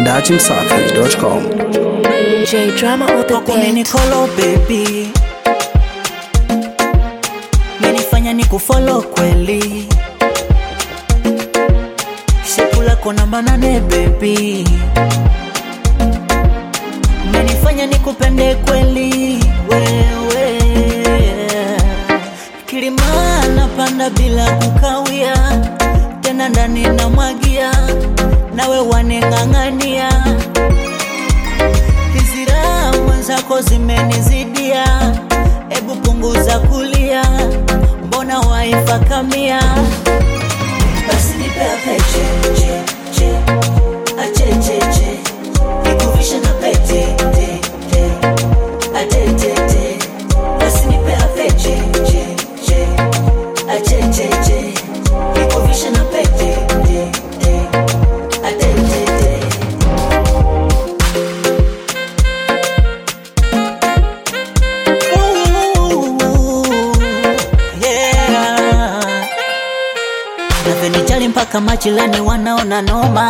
dachimsafi.com. J drama on the Kwako mimi beat. kolo baby, menifanya ni kufollow kweli, shepu lako namba nane baby, menifanya ni kupende kweli wewe, kilima napanda bila kukawia, tena ndani namwagia, nawe waneng'ang'ania Hizira mwenzako zimenizidia, ebu punguza kulia, mbona waifa kamia? Basi nipe apeche che che ache che che nikuvishe na pete te te ate te te basi nipe apeche che che ache che che nikuvishe na pete te te ate te te Ooh, yeah. Navenijali mpaka majirani wanaona noma,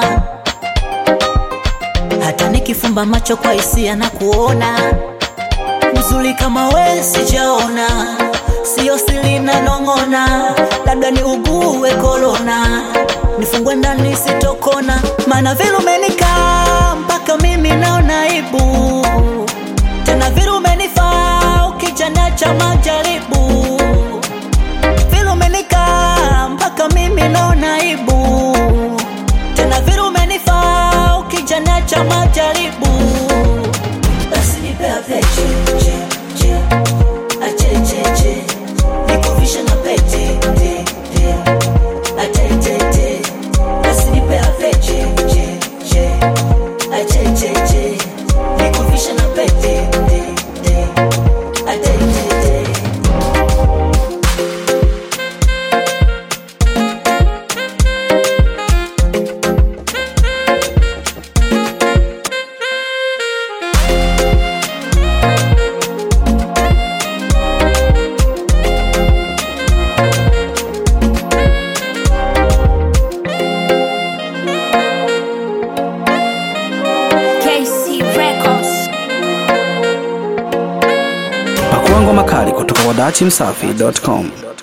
hata nikifumba macho kwa hisia na kuona mzuri kama we sijaona, sio siri na nong'ona, labda ni ugue korona, nifungwe ndani sitokona, maana vile umenikaa mpaka mimi naona aibu tena vile umenifaa ukijana cha majaribu vile umenikaa mpaka mimi naona aibu tena vile umenifaa ukijana cha majaribu basi nipe apeche che che ache che che nikuvishe na pete te te ate te te basi nipe apeche che che ache che che nikuvishe na pete te te ate te te KC Records. Pakua ngoma kali kutoka kwa dachimsafi.com.